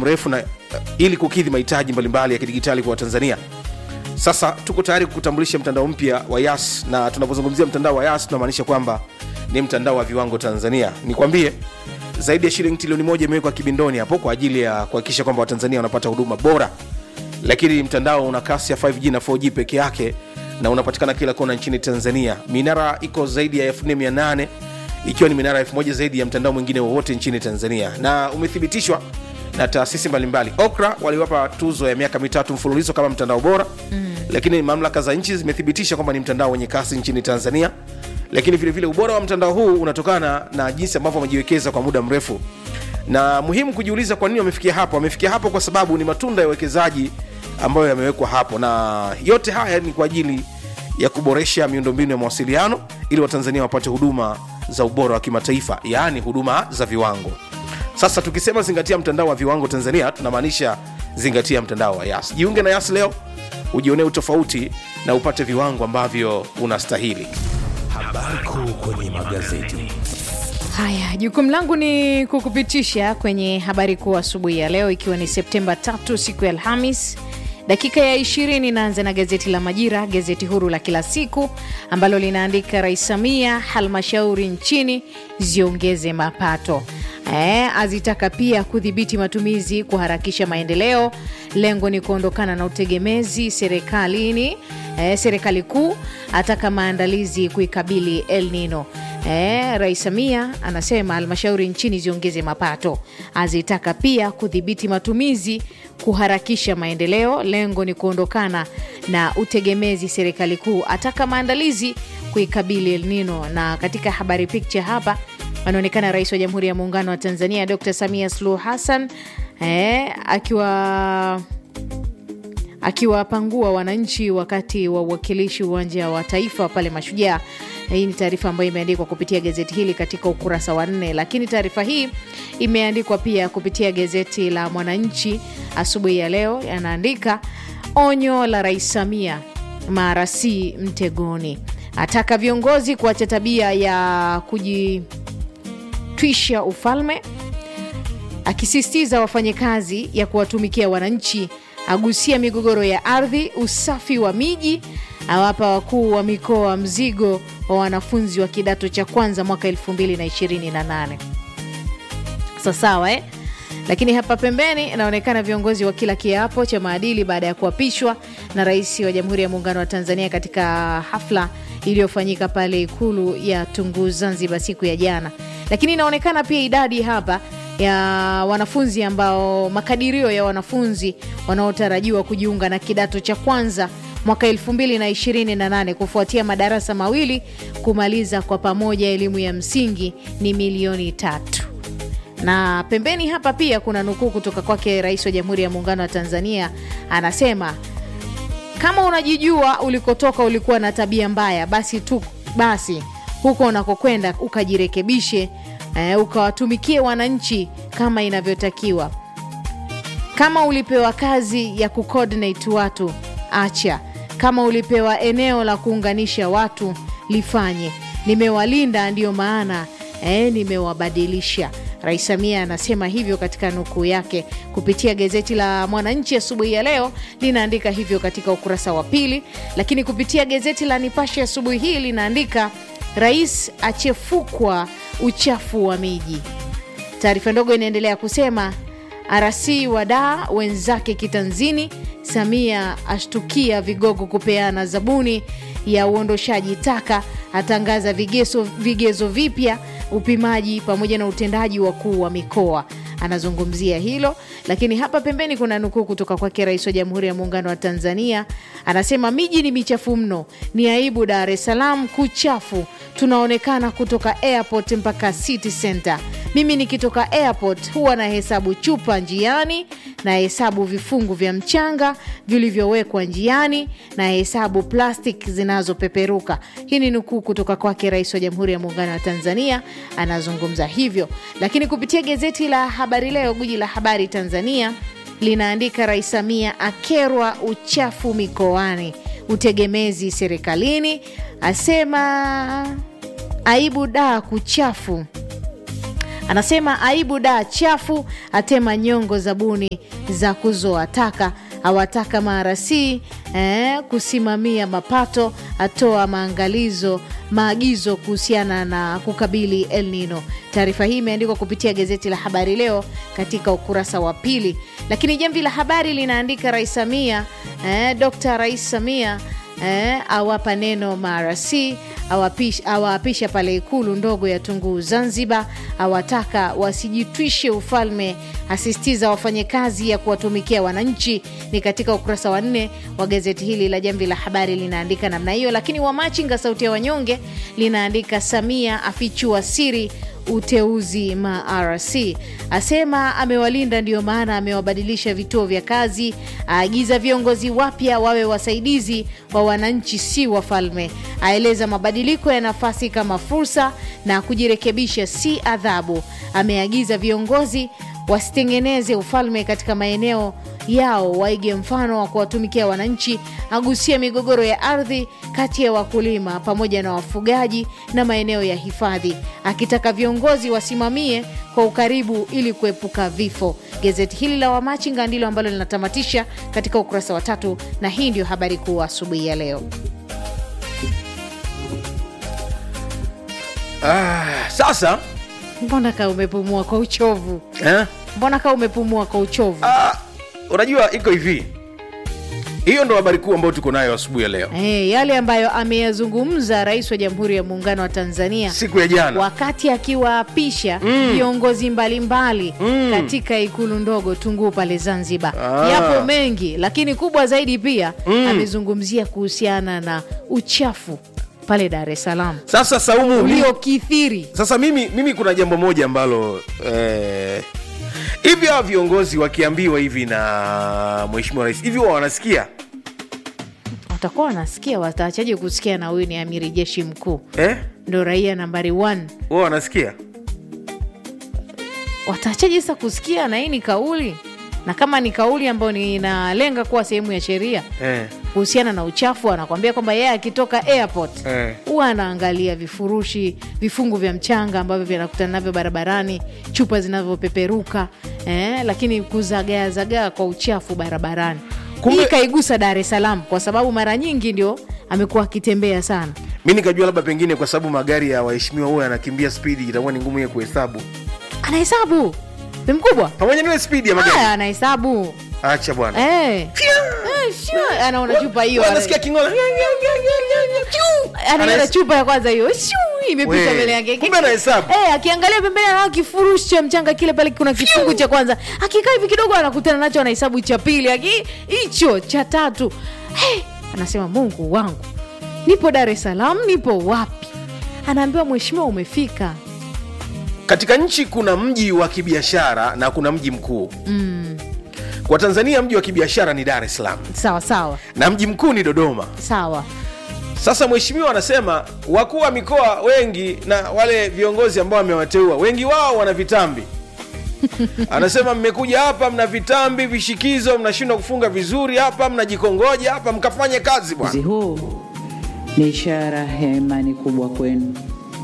mrefu na uh, ili kukidhi mahitaji mbalimbali ya kidigitali kwa watanzania sasa tuko tayari kukutambulisha mtandao mpya wa yas na tunapozungumzia mtandao wa yas tunamaanisha kwamba ni mtandao wa viwango tanzania nikwambie zaidi ya shilingi trilioni moja imewekwa kibindoni hapo kwa ajili ya kuhakikisha kwamba watanzania wanapata huduma bora lakini mtandao una kasi ya 5g na 4g peke yake na unapatikana kila kona nchini tanzania minara iko zaidi ya 4800 ikiwa ni minara 1000 zaidi ya mtandao mwingine wowote nchini tanzania na umethibitishwa na taasisi mbalimbali okra waliwapa tuzo ya miaka mitatu mfululizo kama mtandao bora mm. lakini mamlaka za nchi zimethibitisha kwamba ni mtandao wenye kasi nchini tanzania lakini vilevile vile ubora wa mtandao huu unatokana na jinsi ambavyo wamejiwekeza kwa muda mrefu na muhimu kujiuliza kwa nini wamefikia hapo wamefikia hapo kwa sababu ni matunda ya uwekezaji ambayo yamewekwa hapo na yote haya ni kwa ajili ya kuboresha miundombinu ya mawasiliano ili watanzania wapate huduma za ubora wa kimataifa yaani huduma za viwango sasa tukisema zingatia mtandao wa viwango tanzania tunamaanisha zingatia mtandao wa yas jiunge na yas leo ujionee utofauti na upate viwango ambavyo unastahili Habari kuu kwenye magazeti. Haya, jukumu langu ni kukupitisha kwenye habari kuu asubuhi ya leo, ikiwa ni Septemba tatu, siku ya Alhamis. Dakika ya ishirini inaanza na gazeti la Majira, gazeti huru la kila siku ambalo linaandika Rais Samia, halmashauri nchini ziongeze mapato e, azitaka pia kudhibiti matumizi, kuharakisha maendeleo. Lengo ni kuondokana na utegemezi serikalini. E, serikali kuu ataka maandalizi kuikabili El Nino. E, Rais Samia anasema halmashauri nchini ziongeze mapato, azitaka pia kudhibiti matumizi, kuharakisha maendeleo. Lengo ni kuondokana na utegemezi serikali kuu, ataka maandalizi kuikabili El Nino. Na katika habari picture hapa anaonekana Rais wa Jamhuri ya Muungano wa Tanzania Dr. Samia Suluhu Hassan e, akiwa akiwapangua wananchi wakati wa uwakilishi uwanja wa taifa pale Mashujaa. Hii ni taarifa ambayo imeandikwa kupitia gazeti hili katika ukurasa wa nne, lakini taarifa hii imeandikwa pia kupitia gazeti la Mwananchi asubuhi ya leo, yanaandika onyo la Rais Samia, marasi mtegoni, ataka viongozi kuacha tabia ya kujitwisha ufalme, akisisitiza wafanye kazi ya kuwatumikia wananchi agusia migogoro ya ardhi, usafi wa miji, awapa wakuu wa mikoa mzigo wa wanafunzi wa kidato cha kwanza mwaka 2028. Sawasawa eh? Lakini hapa pembeni inaonekana viongozi wa kila kiapo cha maadili baada ya kuapishwa na Rais wa Jamhuri ya Muungano wa Tanzania katika hafla iliyofanyika pale Ikulu ya Tunguu Zanzibar siku ya jana. Lakini inaonekana pia idadi hapa ya wanafunzi ambao makadirio ya wanafunzi wanaotarajiwa kujiunga na kidato cha kwanza mwaka 2028 kufuatia madarasa mawili kumaliza kwa pamoja elimu ya msingi ni milioni tatu. Na pembeni hapa pia kuna nukuu kutoka kwake Rais wa Jamhuri ya Muungano wa Tanzania, anasema kama unajijua ulikotoka ulikuwa na tabia mbaya, basi tu basi huko unakokwenda ukajirekebishe, eh, ukawatumikie wananchi kama inavyotakiwa. Kama ulipewa kazi ya kucoordinate watu, acha. Kama ulipewa eneo la kuunganisha watu, lifanye. Nimewalinda ndiyo maana eh, nimewabadilisha. Rais Samia anasema hivyo katika nukuu yake kupitia gazeti la Mwananchi asubuhi ya, ya leo linaandika hivyo katika ukurasa wa pili, lakini kupitia gazeti la Nipashe asubuhi hii linaandika rais achefukwa uchafu wa miji. Taarifa ndogo inaendelea kusema RC wadaa wenzake kitanzini, Samia ashtukia vigogo kupeana zabuni ya uondoshaji taka, atangaza vigezo, vigezo vipya upimaji pamoja na utendaji wakuu wa mikoa anazungumzia hilo. Lakini hapa pembeni kuna nukuu kutoka kwake Rais wa Jamhuri ya Muungano wa Tanzania, anasema miji ni michafu mno, ni aibu Dar es Salaam kuchafu, tunaonekana kutoka airport mpaka city center. Mimi nikitoka airport huwa na hesabu chupa njiani, na hesabu vifungu vya mchanga vilivyowekwa njiani, na hesabu plastic zinazopeperuka. Hii ni nukuu kutoka kwake Rais wa Jamhuri ya Muungano wa Tanzania anazungumza hivyo. Lakini kupitia gazeti la Habari Leo, guji la habari Tanzania linaandika Rais Samia akerwa uchafu mikoani, utegemezi serikalini, asema aibu daa kuchafu Anasema aibu da chafu, atema nyongo zabuni za kuzoa taka, awataka marasi eh, kusimamia mapato, atoa maangalizo maagizo kuhusiana na kukabili El Nino. Taarifa hii imeandikwa kupitia gazeti la Habari Leo katika ukurasa wa pili, lakini Jamvi la Habari linaandika Rais Samia eh, Dr. Rais Samia eh, awapa neno marasi awapisha, awaapisha pale ikulu ndogo ya Tunguu Zanzibar, awataka wasijitwishe ufalme, asisitiza wafanye kazi ya kuwatumikia wananchi. Ni katika ukurasa wa nne wa gazeti hili la Jamvi la Habari linaandika namna hiyo, lakini Wamachinga Sauti ya Wanyonge linaandika Samia afichua siri uteuzi MRC, asema amewalinda ndio maana amewabadilisha vituo vya kazi, aagiza viongozi wapya wawe wasaidizi wa wananchi, si wafalme, aeleza mabadiliko ya nafasi kama fursa na kujirekebisha si adhabu. Ameagiza viongozi wasitengeneze ufalme katika maeneo yao, waige mfano wa kuwatumikia wananchi. Agusia migogoro ya ardhi kati ya wakulima pamoja na wafugaji na maeneo ya hifadhi, akitaka viongozi wasimamie kwa ukaribu ili kuepuka vifo. Gazeti hili la Wamachinga ndilo ambalo linatamatisha katika ukurasa wa tatu, na hii ndio habari kuu asubuhi ya leo. Ah, sasa Mbona kaa umepumua kwa uchovu? eh? Mbona kaa umepumua kwa uchovu? ah, unajua iko hivi hiyo ndo habari kuu ambayo tuko nayo asubuhi ya leo Eh, yale ambayo ameyazungumza Rais wa Jamhuri ya Muungano wa Tanzania siku ya jana wakati akiwaapisha viongozi mbalimbali katika ikulu ndogo Tunguu pale Zanzibar. Ah. Yapo mengi, lakini kubwa zaidi pia amezungumzia kuhusiana na uchafu pale Dar es Salaam sasa saumu mimi- uliokithiri. sasa mimi mimi kuna jambo moja ambalo eh, hivi hawa viongozi wakiambiwa hivi na mheshimiwa rais hivi huwa wanasikia Watakuwa wanasikia, wataachaje kusikia? Na huyu ni amiri jeshi mkuu, eh? ndo raia nambari one. huwa wanasikia Wataachaje sasa kusikia? Na hii ni kauli, na kama ni kauli ambayo ni inalenga kuwa sehemu ya sheria eh. kuhusiana na uchafu, anakwambia kwamba yeye akitoka airport Eh. huwa anaangalia vifurushi, vifungu vya mchanga ambavyo vinakutana navyo barabarani, chupa zinavyopeperuka eh, lakini kuzagaazagaa kwa uchafu barabarani. Kumbe- Hii kaigusa Dar es Salaam kwa sababu mara nyingi ndio amekuwa akitembea sana. mi nikajua labda pengine kwa sababu magari ya waheshimiwa huwa yanakimbia spidi itakuwa ni ngumu ye kuhesabu Anahesabu ni mkubwa, pamoja naile spidi ya magari haya anahesabu acha bwana eh. Eh, sure. anaona chupa hiyo Wanasikia kingola anaona Anahes- chupa ya kwanza hiyo shuu, imepita We, mbele yake kumbe anahesabu. Eh, akiangalia pembeni anaona kifurushi cha mchanga kile pale kuna kifungu cha kwanza akikaa hivi kidogo anakutana nacho anahesabu cha pili aki hicho cha tatu hey, anasema mungu wangu nipo dar es salaam nipo wapi anaambiwa mheshimiwa umefika katika nchi kuna mji wa kibiashara na kuna mji mkuu mm. kwa tanzania mji wa kibiashara ni dar es salaam sawa sawa na mji mkuu ni dodoma sawa sasa mheshimiwa anasema wakuu wa mikoa wengi na wale viongozi ambao amewateua wengi wao wana vitambi anasema mmekuja hapa mna vitambi vishikizo mnashindwa kufunga vizuri hapa mnajikongoja hapa mkafanye kazi bwana Uchaguzi huu ni ishara ya imani kubwa kwenu.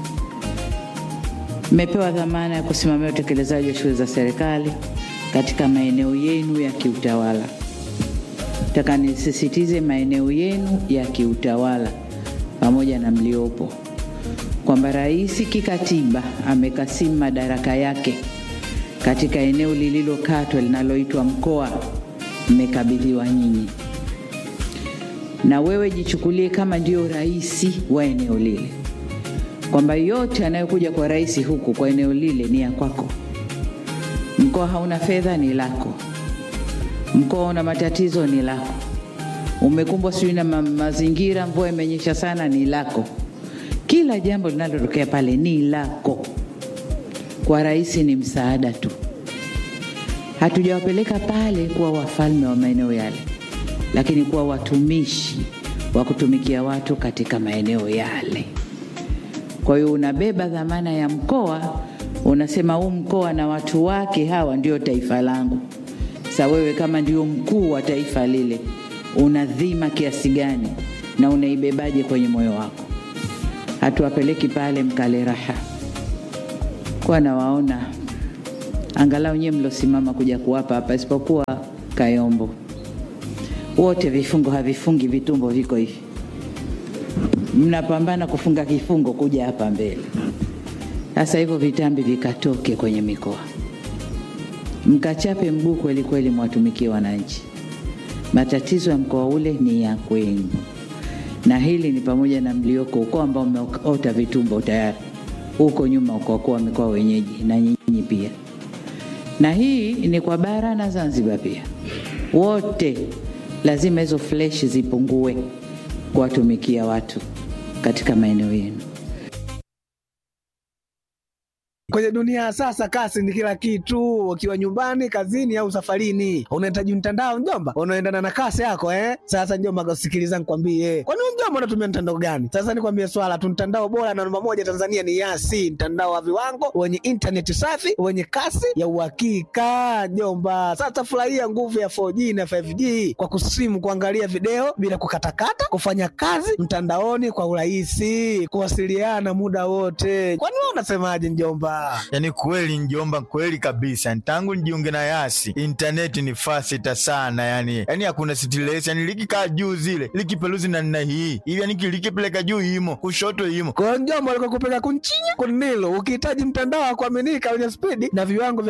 Mmepewa dhamana ya kusimamia utekelezaji wa shughuli za serikali katika maeneo yenu ya kiutawala. Nataka nisisitize maeneo yenu ya kiutawala pamoja na mliopo, kwamba rais kikatiba amekasimu madaraka yake katika eneo lililokatwa linaloitwa mkoa, mmekabidhiwa nyinyi na wewe jichukulie kama ndio rais wa eneo lile, kwamba yote anayokuja kwa rais huku kwa eneo lile ni ya kwako. Mkoa hauna fedha, ni lako. Mkoa una matatizo, ni lako. Umekumbwa sijui na ma mazingira, mvua imenyesha sana, ni lako. Kila jambo linalotokea pale ni lako. Kwa rais ni msaada tu. Hatujawapeleka pale kuwa wafalme wa maeneo yale, lakini kuwa watumishi wa kutumikia watu katika maeneo yale. Kwa hiyo unabeba dhamana ya mkoa, unasema huu mkoa na watu wake hawa ndio taifa langu. Sa wewe kama ndio mkuu wa taifa lile, una dhima kiasi gani na unaibebaje kwenye moyo wako? Hatuwapeleki pale mkale raha, kwa nawaona angalau nyie mlosimama kuja kuwapa hapa, isipokuwa Kayombo, wote vifungo havifungi, vitumbo viko hivi, mnapambana kufunga kifungo kuja hapa mbele. Sasa hivyo vitambi vikatoke kwenye mikoa, mkachape mguu kweli kweli, mwatumikie wananchi. Matatizo ya mkoa ule ni ya kwenu, na hili ni pamoja na mlioko ukoo ambao umeota vitumbo tayari huko nyuma, ukokuwa wamekuwa wenyeji na nyinyi pia, na hii ni kwa bara na Zanzibar pia, wote lazima hizo flesh zipungue kuwatumikia watu katika maeneo yenu. Kwenye dunia ya sasa kasi ni kila kitu. Ukiwa nyumbani, kazini au safarini, unahitaji mtandao mjomba, unaendana na kasi yako eh. Sasa mjomba, sikiliza nikwambie, kwani wewe mjomba unatumia mtandao gani? Sasa nikwambie swala tu, mtandao bora na namba moja Tanzania ni Yasi, mtandao wa viwango wenye intaneti safi wenye kasi ya uhakika mjomba. Sasa furahia nguvu ya 4G na 5G kwa kusimu, kuangalia video bila kukatakata, kufanya kazi mtandaoni kwa urahisi, kuwasiliana muda wote. Kwani wewe unasemaje mjomba? Yaani kweli njomba, kweli kabisa. Tangu nijiunge na Yasi intaneti ni fasita sana, yani yani hakuna stress, yani likikaa juu zile likipeluzi na nina hii hivi, yani likipeleka juu imo kushoto imo Kwa hiyo mjomba, alikuwa kupeleka kunchinya kunilo, ukihitaji mtandao wa kuaminika wenye spidi na viwango vya